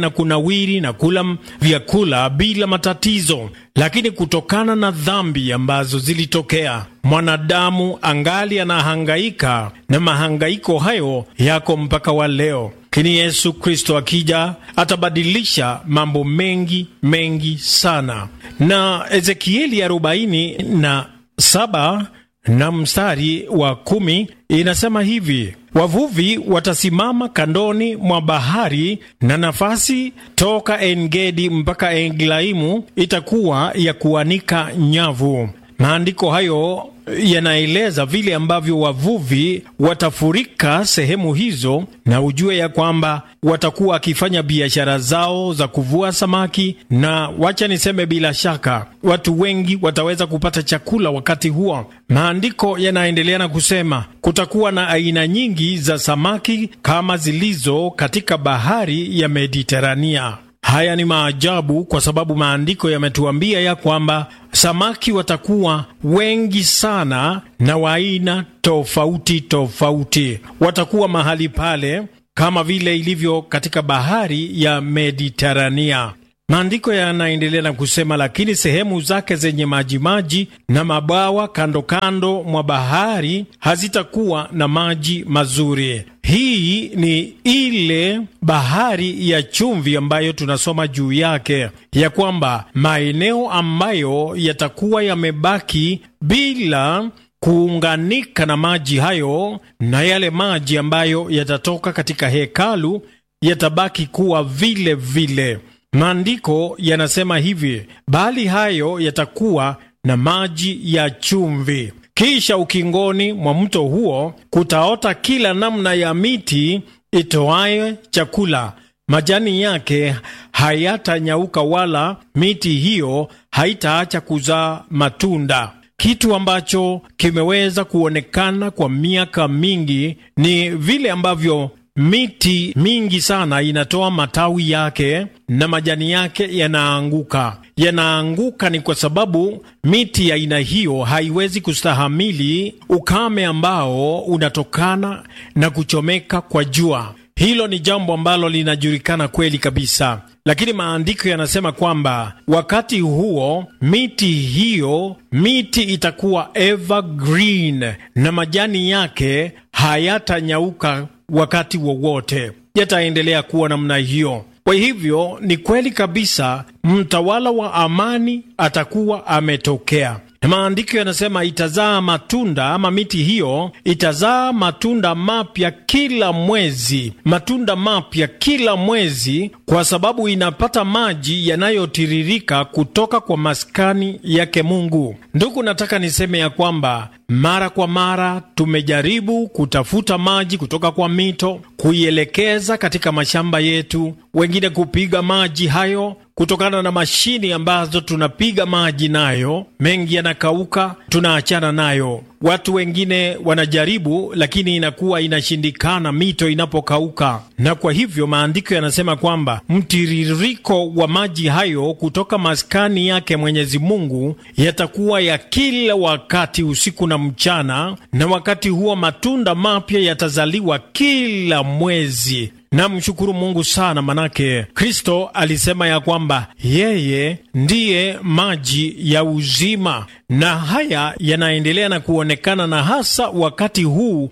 na kunawiri na kula vyakula bila matatizo, lakini kutokana na dhambi ambazo zilitokea, mwanadamu angali anahangaika na mahangaiko hayo yako mpaka wa leo. Lakini Yesu Kristo akija atabadilisha mambo mengi mengi sana. Na Ezekieli arobaini na saba na mstari wa kumi inasema hivi: wavuvi watasimama kandoni mwa bahari, na nafasi toka Engedi mpaka Eglaimu itakuwa ya kuanika nyavu. Maandiko hayo yanaeleza vile ambavyo wavuvi watafurika sehemu hizo, na ujue ya kwamba watakuwa wakifanya biashara zao za kuvua samaki, na wacha niseme, bila shaka watu wengi wataweza kupata chakula wakati huo. Maandiko yanaendelea na kusema kutakuwa na aina nyingi za samaki kama zilizo katika bahari ya Mediterania. Haya ni maajabu kwa sababu maandiko yametuambia ya kwamba samaki watakuwa wengi sana na wa aina tofauti tofauti, watakuwa mahali pale kama vile ilivyo katika bahari ya Mediterania. Maandiko yanaendelea na kusema, lakini sehemu zake zenye majimaji na mabawa kando kando mwa bahari hazitakuwa na maji mazuri. Hii ni ile bahari ya chumvi ambayo tunasoma juu yake, ya kwamba maeneo ambayo yatakuwa yamebaki bila kuunganika na maji hayo na yale maji ambayo yatatoka katika hekalu yatabaki kuwa vile vile. Maandiko yanasema hivi, bali hayo yatakuwa na maji ya chumvi. Kisha ukingoni mwa mto huo kutaota kila namna ya miti itoaye chakula, majani yake hayatanyauka, wala miti hiyo haitaacha kuzaa matunda. Kitu ambacho kimeweza kuonekana kwa miaka mingi ni vile ambavyo miti mingi sana inatoa matawi yake na majani yake yanaanguka. Yanaanguka ni kwa sababu miti ya aina hiyo haiwezi kustahamili ukame ambao unatokana na kuchomeka kwa jua. Hilo ni jambo ambalo linajulikana kweli kabisa, lakini maandiko yanasema kwamba wakati huo miti hiyo, miti itakuwa evergreen na majani yake hayatanyauka wakati wowote, yataendelea kuwa namna hiyo. Kwa hivyo ni kweli kabisa, mtawala wa amani atakuwa ametokea. Maandiko yanasema itazaa matunda, ama miti hiyo itazaa matunda mapya kila mwezi, matunda mapya kila mwezi, kwa sababu inapata maji yanayotiririka kutoka kwa maskani yake Mungu. Ndugu, nataka niseme ya kwamba mara kwa mara tumejaribu kutafuta maji kutoka kwa mito, kuielekeza katika mashamba yetu, wengine kupiga maji hayo kutokana na mashini ambazo tunapiga maji nayo, mengi yanakauka, tunaachana nayo. Watu wengine wanajaribu, lakini inakuwa inashindikana mito inapokauka. Na kwa hivyo maandiko yanasema kwamba mtiririko wa maji hayo kutoka maskani yake Mwenyezi Mungu yatakuwa ya kila wakati, usiku na mchana, na wakati huo matunda mapya yatazaliwa kila mwezi. Namshukuru Mungu sana, manake Kristo alisema ya kwamba yeye ndiye maji ya uzima, na haya yanaendelea na kuonekana, na hasa wakati huu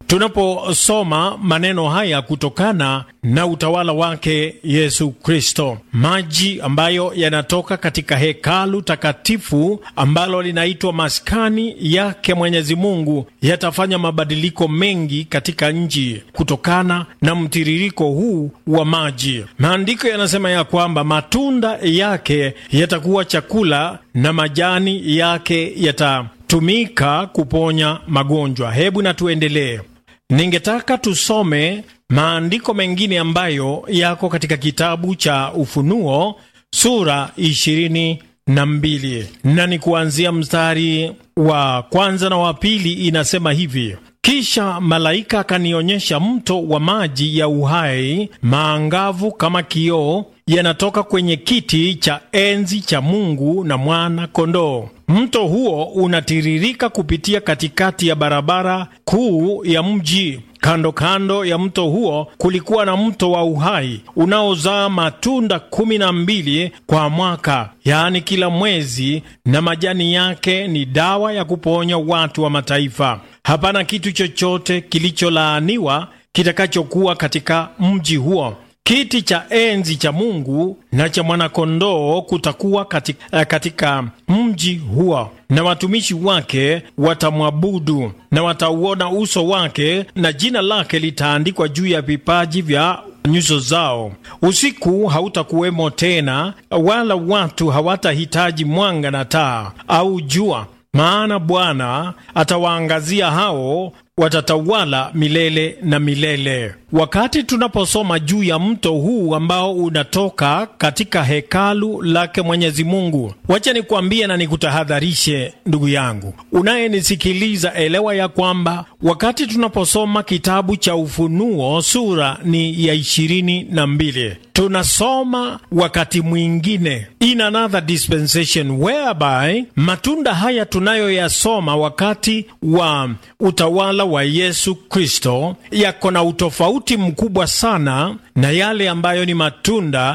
tunaposoma maneno haya kutokana na utawala wake Yesu Kristo, maji ambayo yanatoka katika hekalu takatifu ambalo linaitwa maskani yake Mwenyezi Mungu yatafanya mabadiliko mengi katika nchi kutokana na mtiririko huu wa maji. Maandiko yanasema ya kwamba matunda yake yatakuwa chakula na majani yake yatatumika kuponya magonjwa. Hebu na tuendelee. Ningetaka tusome maandiko mengine ambayo yako katika kitabu cha Ufunuo sura ishirini na mbili na ni kuanzia mstari wa kwanza na wa pili. Inasema hivi: kisha malaika akanionyesha mto wa maji ya uhai maangavu kama kioo, yanatoka kwenye kiti cha enzi cha Mungu na mwana kondoo. Mto huo unatiririka kupitia katikati ya barabara kuu ya mji Kando kando ya mto huo kulikuwa na mto wa uhai unaozaa matunda kumi na mbili kwa mwaka, yaani kila mwezi, na majani yake ni dawa ya kuponya watu wa mataifa. Hapana kitu chochote kilicholaaniwa kitakachokuwa katika mji huo. Kiti cha enzi cha Mungu na cha mwanakondoo kutakuwa katika, katika mji huo, na watumishi wake watamwabudu na watauona uso wake, na jina lake litaandikwa juu ya vipaji vya nyuso zao. Usiku hautakuwemo tena, wala watu hawatahitaji mwanga na taa au jua, maana Bwana atawaangazia hao watatawala milele na milele. Wakati tunaposoma juu ya mto huu ambao unatoka katika hekalu lake Mwenyezi Mungu, wacha nikuambie na nikutahadharishe, ndugu yangu unayenisikiliza, elewa ya kwamba wakati tunaposoma kitabu cha Ufunuo sura ni ya ishirini na mbili tunasoma wakati mwingine, in another dispensation whereby matunda haya tunayoyasoma wakati wa utawala wa Yesu Kristo yako na utofauti mkubwa sana na yale ambayo ni matunda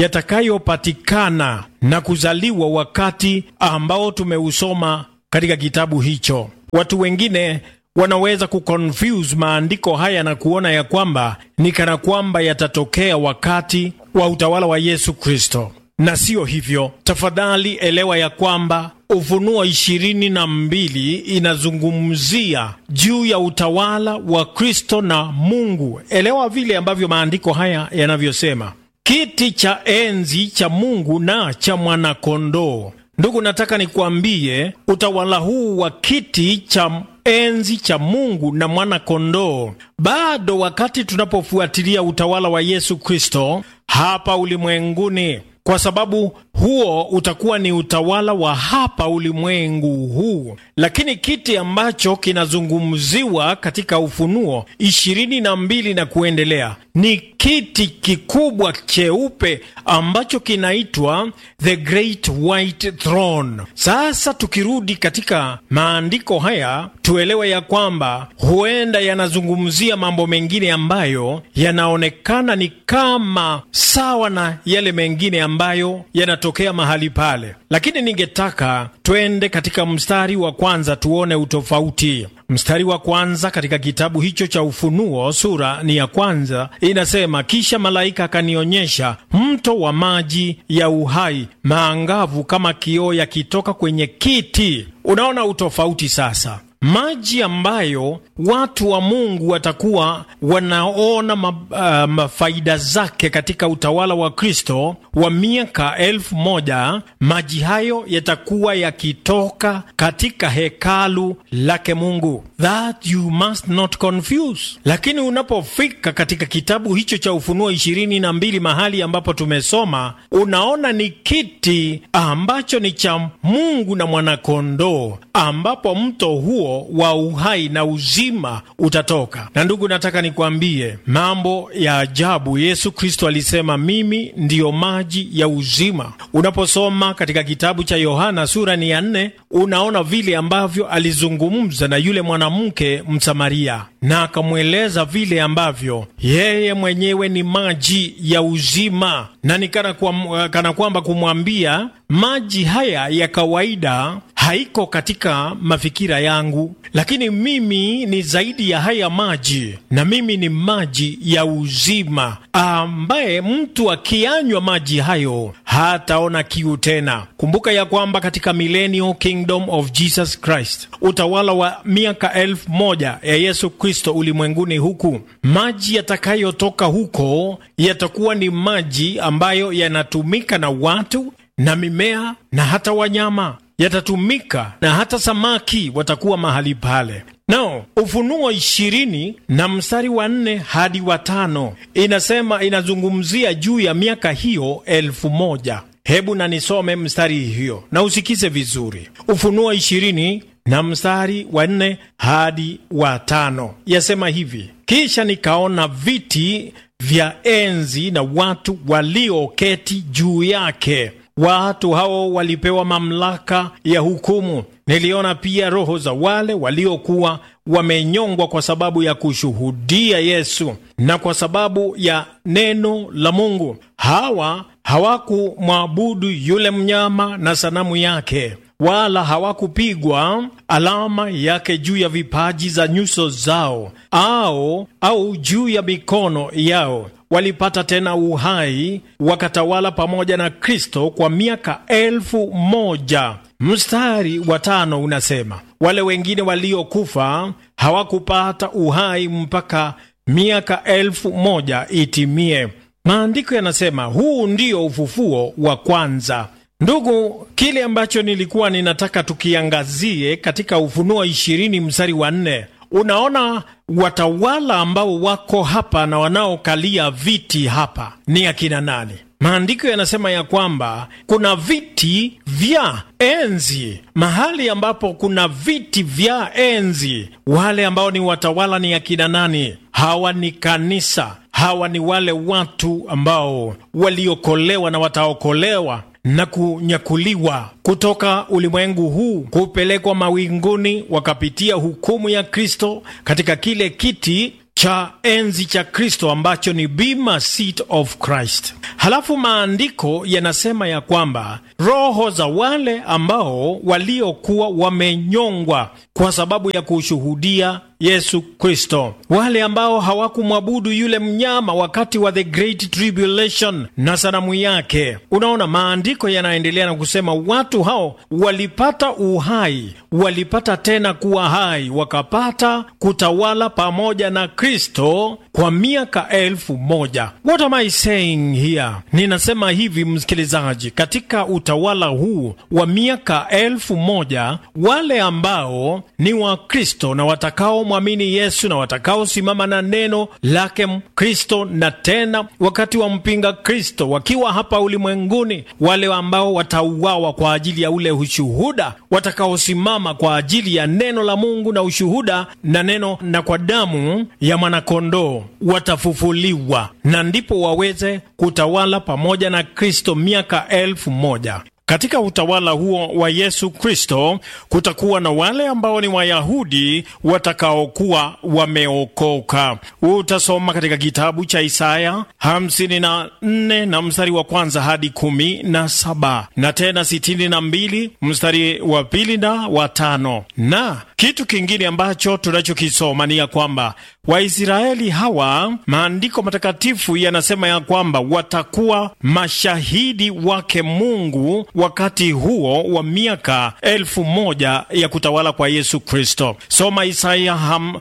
yatakayopatikana na kuzaliwa wakati ambao tumeusoma katika kitabu hicho. Watu wengine wanaweza kuconfuse maandiko haya na kuona ya kwamba ni kana kwamba yatatokea wakati wa utawala wa Yesu Kristo, na siyo hivyo. Tafadhali elewa ya kwamba Ufunuo ishirini na mbili inazungumzia juu ya utawala wa Kristo na Mungu. Elewa vile ambavyo maandiko haya yanavyosema, kiti cha enzi cha Mungu na cha mwanakondoo. Ndugu, nataka nikuambie utawala huu wa kiti cha enzi cha Mungu na mwana-kondoo, bado wakati tunapofuatilia utawala wa Yesu Kristo hapa ulimwenguni, kwa sababu huo utakuwa ni utawala wa hapa ulimwengu huu, lakini kiti ambacho kinazungumziwa katika Ufunuo ishirini na mbili na kuendelea ni kiti kikubwa cheupe ambacho kinaitwa the great white throne. Sasa tukirudi katika maandiko haya, tuelewe ya kwamba huenda yanazungumzia mambo mengine ambayo yanaonekana ni kama sawa na yale mengine ambayo yanatokea mahali pale, lakini ningetaka twende katika mstari wa kwanza tuone utofauti. Mstari wa kwanza katika kitabu hicho cha Ufunuo sura ni ya kwanza inasema, kisha malaika akanionyesha mto wa maji ya uhai maangavu kama kioo yakitoka kwenye kiti. Unaona utofauti sasa maji ambayo watu wa Mungu watakuwa wanaona mafaida uh, zake katika utawala wa Kristo wa miaka elfu moja. Maji hayo yatakuwa yakitoka katika hekalu lake Mungu, that you must not confuse. Lakini unapofika katika kitabu hicho cha Ufunuo ishirini na mbili mahali ambapo tumesoma, unaona ni kiti ambacho ni cha Mungu na mwanakondoo, ambapo mto huo wa uhai na uzima utatoka. Na ndugu, nataka nikwambie mambo ya ajabu. Yesu Kristo alisema mimi ndiyo maji ya uzima. Unaposoma katika kitabu cha Yohana sura ni ya nne, unaona vile ambavyo alizungumza na yule mwanamke Msamaria na akamweleza vile ambavyo yeye mwenyewe ni maji ya uzima, na ni kana, kwa, kana kwamba kumwambia maji haya ya kawaida haiko katika mafikira yangu, lakini mimi ni zaidi ya haya maji, na mimi ni maji ya uzima, ambaye mtu akianywa maji hayo hataona kiu tena. Kumbuka ya kwamba katika millennial kingdom of Jesus Christ, utawala wa miaka elfu moja ya Yesu Kristo ulimwenguni huku, maji yatakayotoka huko yatakuwa ni maji ambayo yanatumika na watu na mimea na hata wanyama yatatumika na hata samaki watakuwa mahali pale. Nao Ufunuo ishirini na mstari wa nne hadi wa tano inasema, inazungumzia juu ya miaka hiyo elfu moja. Hebu na nisome mstari hiyo na usikize vizuri. Ufunuo ishirini na mstari wa nne hadi wa tano yasema hivi: kisha nikaona viti vya enzi na watu walioketi juu yake. Watu hao walipewa mamlaka ya hukumu niliona pia roho za wale waliokuwa wamenyongwa kwa sababu ya kushuhudia Yesu na kwa sababu ya neno la Mungu. Hawa hawakumwabudu yule mnyama na sanamu yake, wala hawakupigwa alama yake juu ya vipaji za nyuso zao au, au juu ya mikono yao. Walipata tena uhai, wakatawala pamoja na Kristo kwa miaka elfu moja. Mstari wa tano unasema wale wengine waliokufa hawakupata uhai mpaka miaka elfu moja itimie. Maandiko yanasema huu ndio ufufuo wa kwanza. Ndugu, kile ambacho nilikuwa ninataka tukiangazie katika Ufunuo ishirini mstari wa nne unaona watawala ambao wako hapa na wanaokalia viti hapa ni akina nani? Maandiko yanasema ya kwamba kuna viti vya enzi. Mahali ambapo kuna viti vya enzi, wale ambao ni watawala ni akina nani? Hawa ni kanisa. Hawa ni wale watu ambao waliokolewa na wataokolewa na kunyakuliwa kutoka ulimwengu huu kupelekwa mawinguni, wakapitia hukumu ya Kristo katika kile kiti cha enzi cha Kristo ambacho ni bima seat of Christ. Halafu maandiko yanasema ya kwamba roho za wale ambao waliokuwa wamenyongwa kwa sababu ya kushuhudia Yesu Kristo, wale ambao hawakumwabudu yule mnyama wakati wa the great tribulation na sanamu yake. Unaona, maandiko yanaendelea na kusema watu hao walipata uhai, walipata tena kuwa hai, wakapata kutawala pamoja na Kristo kwa miaka elfu moja. What am I saying here? Ninasema hivi msikilizaji, katika utawala huu wa miaka elfu moja wale ambao ni wa Kristo na watakao mwamini Yesu na watakaosimama na neno lake Kristo, na tena wakati wa mpinga Kristo wakiwa hapa ulimwenguni, wale ambao watauawa kwa ajili ya ule ushuhuda, watakaosimama kwa ajili ya neno la Mungu na ushuhuda na neno na kwa damu ya mwanakondoo watafufuliwa, na ndipo waweze kutawala pamoja na Kristo miaka elfu moja. Katika utawala huo wa Yesu Kristo kutakuwa na wale ambao ni Wayahudi watakaokuwa wameokoka. Utasoma katika kitabu cha Isaya hamsini na nne na mstari wa kwanza hadi kumi na saba na tena sitini na mbili mstari wa pili na wa tano. Na kitu kingine ambacho tunachokisoma ni ya kwamba Waisraeli hawa, maandiko matakatifu yanasema ya kwamba watakuwa mashahidi wake Mungu wakati huo wa miaka elfu moja ya kutawala kwa Yesu Kristo. Soma Isaya ham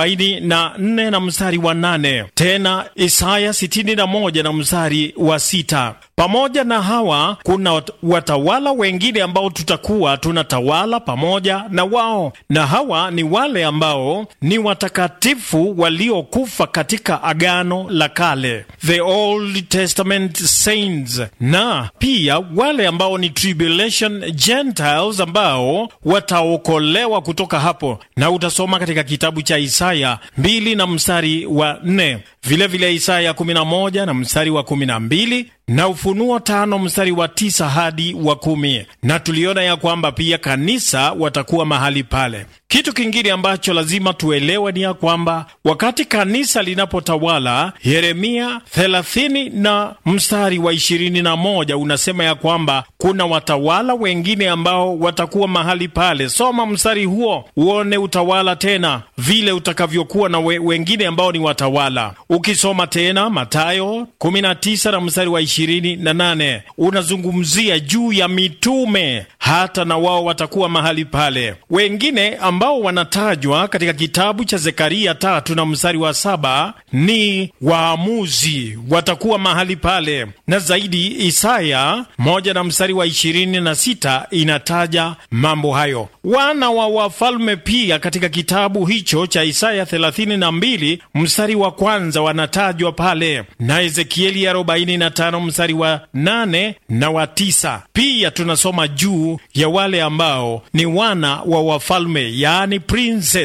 44 na mstari wa 8, tena Isaya 61 na mstari wa sita. Pamoja na hawa kuna watawala wengine ambao tutakuwa tunatawala pamoja na wao, na hawa ni wale ambao ni watakatifu waliokufa katika Agano la Kale, the Old Testament saints, na pia wale ambao ni tribulation Gentiles ambao wataokolewa kutoka hapo, na utasoma katika kitabu cha Isaya mbili na mstari wa nne, vilevile Isaya 11 na mstari wa 12 na Ufunuo tano mstari wa tisa hadi wa kumi. Na tuliona ya kwamba pia kanisa watakuwa mahali pale. Kitu kingine ambacho lazima tuelewe ni ya kwamba wakati kanisa linapotawala, Yeremia 30 na mstari wa 21 unasema ya kwamba kuna watawala wengine ambao watakuwa mahali pale. Soma mstari huo uone utawala tena vile utakavyokuwa na we, wengine ambao ni watawala. Ukisoma tena Mathayo 19 na mstari wa 28 unazungumzia juu ya mitume, hata na wao watakuwa mahali pale. Wengine ambao wanatajwa katika kitabu cha Zekaria tatu na mstari wa saba ni waamuzi, watakuwa mahali pale, na zaidi Isaya moja na mstari wa ishirini na sita inataja mambo hayo. Wana wa wafalme pia katika kitabu hicho cha Isaya 32 mstari wa kwanza wanatajwa pale, na Ezekieli 45 mstari wa nane na wa tisa. Pia tunasoma juu ya wale ambao ni wana wa wafalme, yaani princes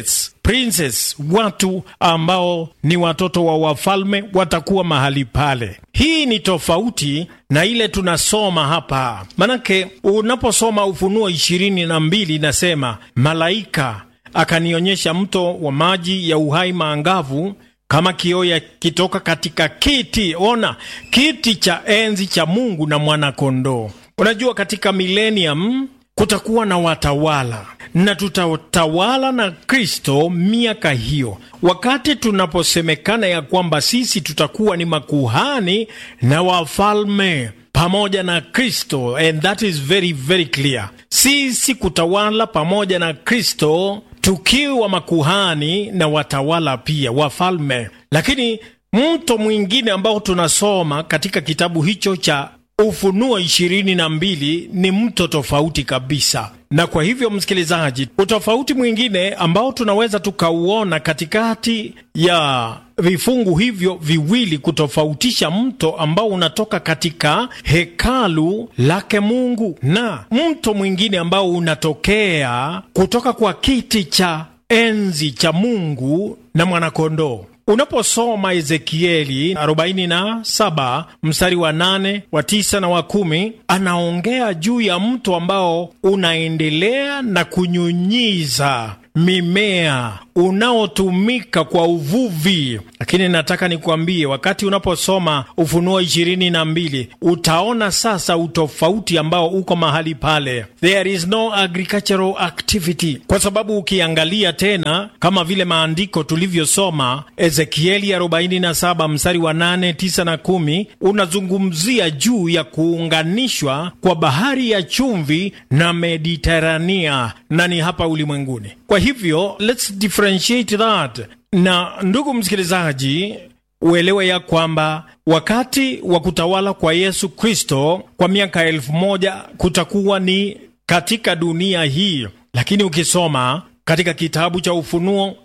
princes, watu ambao ni watoto wa wafalme watakuwa mahali pale. Hii ni tofauti na ile tunasoma hapa, manake unaposoma Ufunuo ishirini na mbili inasema malaika akanionyesha mto wa maji ya uhai maangavu kama kioo yakitoka katika kiti. Ona, kiti cha enzi cha Mungu na mwana-kondoo. Unajua, katika milenium kutakuwa na watawala na tutatawala na Kristo miaka hiyo, wakati tunaposemekana ya kwamba sisi tutakuwa ni makuhani na wafalme pamoja na Kristo, and that is very very clear. Sisi kutawala pamoja na Kristo tukiwa makuhani na watawala pia wafalme. Lakini mto mwingine ambao tunasoma katika kitabu hicho cha Ufunuo ishirini na mbili ni mto tofauti kabisa. Na kwa hivyo, msikilizaji, utofauti mwingine ambao tunaweza tukauona katikati ya vifungu hivyo viwili kutofautisha mto ambao unatoka katika hekalu lake Mungu na mto mwingine ambao unatokea kutoka kwa kiti cha enzi cha Mungu na mwanakondoo. Unaposoma Ezekieli 47 mstari wa 8 wa 9 na wa 10, anaongea juu ya mto ambao unaendelea na kunyunyiza mimea unaotumika kwa uvuvi. Lakini nataka nikuambie, wakati unaposoma Ufunuo ishirini na mbili utaona sasa utofauti ambao uko mahali pale. There is no agricultural activity, kwa sababu ukiangalia tena kama vile maandiko tulivyosoma Ezekieli 47 mstari wa 8, 9 na 10, unazungumzia juu ya kuunganishwa kwa bahari ya chumvi na Mediterania na ni hapa ulimwenguni. Kwa hivyo let's differentiate that. Na ndugu msikilizaji, uelewe ya kwamba wakati wa kutawala kwa Yesu Kristo kwa miaka elfu moja kutakuwa ni katika dunia hii, lakini ukisoma katika kitabu cha Ufunuo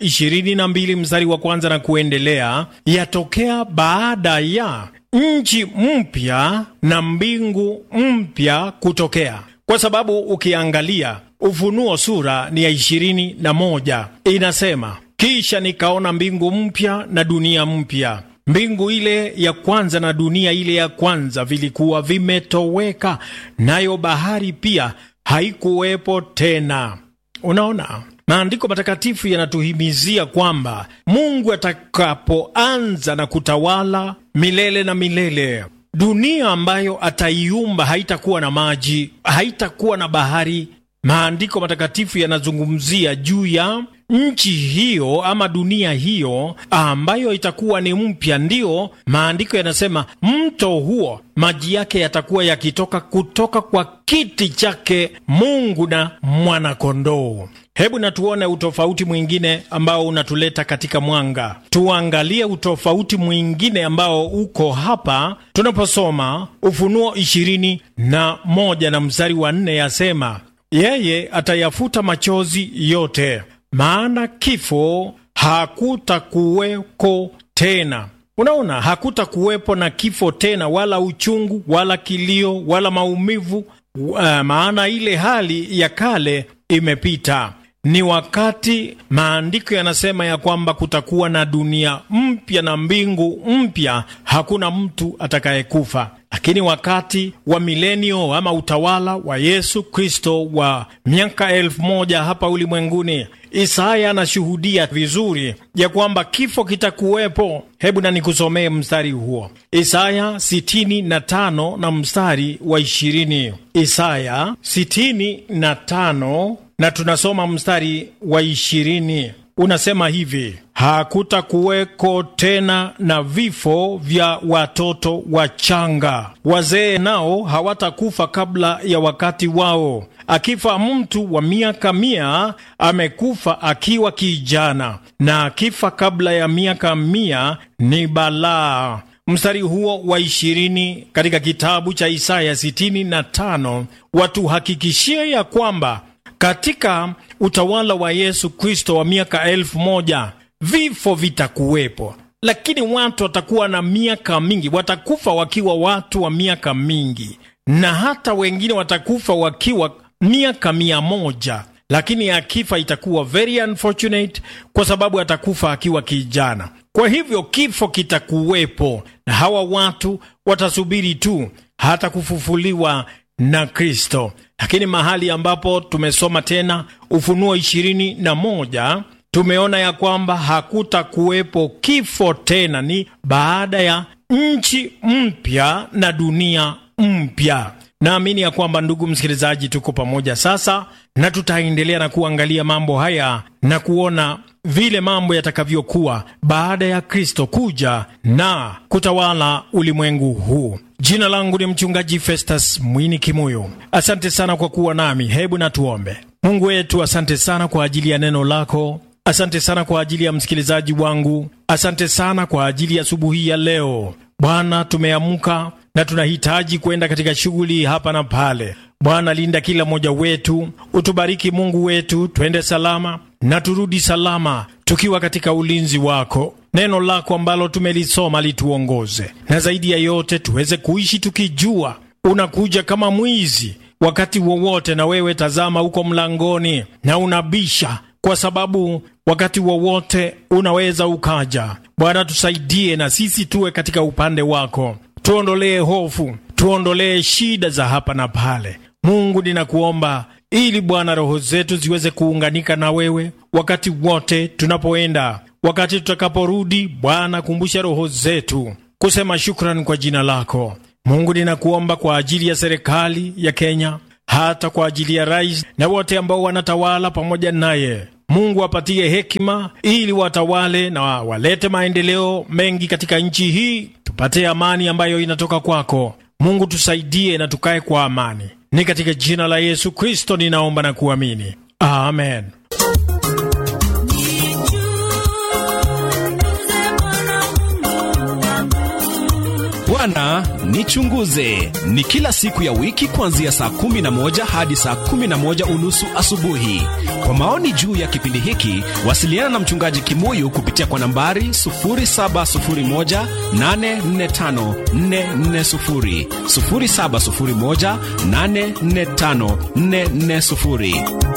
22 mstari wa kwanza na kuendelea, yatokea baada ya nchi mpya na mbingu mpya kutokea, kwa sababu ukiangalia Ufunuo sura ni ya ishirini na moja inasema, kisha nikaona mbingu mpya na dunia mpya. Mbingu ile ya kwanza na dunia ile ya kwanza vilikuwa vimetoweka, nayo bahari pia haikuwepo tena. Unaona, maandiko matakatifu yanatuhimizia kwamba Mungu atakapoanza na kutawala milele na milele, dunia ambayo ataiumba haitakuwa na maji, haitakuwa na bahari. Maandiko matakatifu yanazungumzia juu ya nchi hiyo ama dunia hiyo ambayo itakuwa ni mpya. Ndiyo maandiko yanasema mto huo maji yake yatakuwa yakitoka kutoka kwa kiti chake Mungu na mwanakondoo. Hebu na tuone utofauti mwingine ambao unatuleta katika mwanga. Tuangalie utofauti mwingine ambao uko hapa tunaposoma Ufunuo ishirini na moja na mstari wa nne yasema yeye atayafuta machozi yote, maana kifo hakutakuweko tena. Unaona, hakutakuwepo na kifo tena, wala uchungu, wala kilio, wala maumivu. Uh, maana ile hali ya kale imepita. Ni wakati maandiko yanasema ya kwamba kutakuwa na dunia mpya na mbingu mpya, hakuna mtu atakayekufa. Lakini wakati wa milenio ama utawala wa Yesu Kristo wa miaka elfu moja hapa ulimwenguni, Isaya anashuhudia vizuri ya kwamba kifo kitakuwepo. Hebu na nikusomee mstari huo, Isaya 65 na mstari wa 20. Isaya 65 na tunasoma mstari wa 20 unasema hivi: hakutakuweko tena na vifo vya watoto wachanga, wazee nao hawatakufa kabla ya wakati wao. Akifa mtu wa miaka mia amekufa akiwa kijana, na akifa kabla ya miaka mia ni balaa. Mstari huo wa ishirini katika kitabu cha Isaya 65 watuhakikishie ya kwamba katika utawala wa Yesu Kristo wa miaka elfu moja vifo vitakuwepo, lakini watu watakuwa na miaka mingi, watakufa wakiwa watu wa miaka mingi, na hata wengine watakufa wakiwa miaka mia moja lakini akifa itakuwa very unfortunate, kwa sababu atakufa akiwa kijana. Kwa hivyo kifo kitakuwepo, na hawa watu watasubiri tu hata kufufuliwa na Kristo. Lakini mahali ambapo tumesoma tena Ufunuo ishirini na moja tumeona ya kwamba hakutakuwepo kifo tena, ni baada ya nchi mpya na dunia mpya. Naamini ya kwamba ndugu msikilizaji, tuko pamoja sasa, na tutaendelea na kuangalia mambo haya na kuona vile mambo yatakavyokuwa baada ya Kristo kuja na kutawala ulimwengu huu. Jina langu ni mchungaji Festus Mwini Kimuyo. Asante sana kwa kuwa nami. Hebu na tuombe. Mungu wetu, asante sana kwa ajili ya neno lako. Asante sana kwa ajili ya msikilizaji wangu. Asante sana kwa ajili ya asubuhi ya leo. Bwana, tumeamka na tunahitaji kwenda katika shughuli hapa na pale. Bwana, linda kila mmoja wetu, utubariki Mungu wetu, twende salama na turudi salama tukiwa katika ulinzi wako. Neno lako ambalo tumelisoma lituongoze, na zaidi ya yote tuweze kuishi tukijua unakuja kama mwizi wakati wowote, na wewe tazama, uko mlangoni na unabisha, kwa sababu wakati wowote unaweza ukaja. Bwana, tusaidie na sisi tuwe katika upande wako, tuondolee hofu, tuondolee shida za hapa na pale. Mungu, ninakuomba ili Bwana roho zetu ziweze kuunganika na wewe wakati wote tunapoenda, wakati tutakaporudi. Bwana, kumbusha roho zetu kusema shukrani kwa jina lako. Mungu, ninakuomba kwa ajili ya serikali ya Kenya, hata kwa ajili ya rais na wote ambao wanatawala pamoja naye. Mungu apatie hekima ili watawale na walete maendeleo mengi katika nchi hii, tupate amani ambayo inatoka kwako. Mungu, tusaidie na tukae kwa amani. Ni katika jina la Yesu Kristo ninaomba na kuamini, amen. Bwana nichunguze ni kila siku ya wiki kuanzia saa kumi na moja hadi saa kumi na moja unusu asubuhi. Kwa maoni juu ya kipindi hiki wasiliana na mchungaji Kimuyu kupitia kwa nambari 0701845440 0701845440.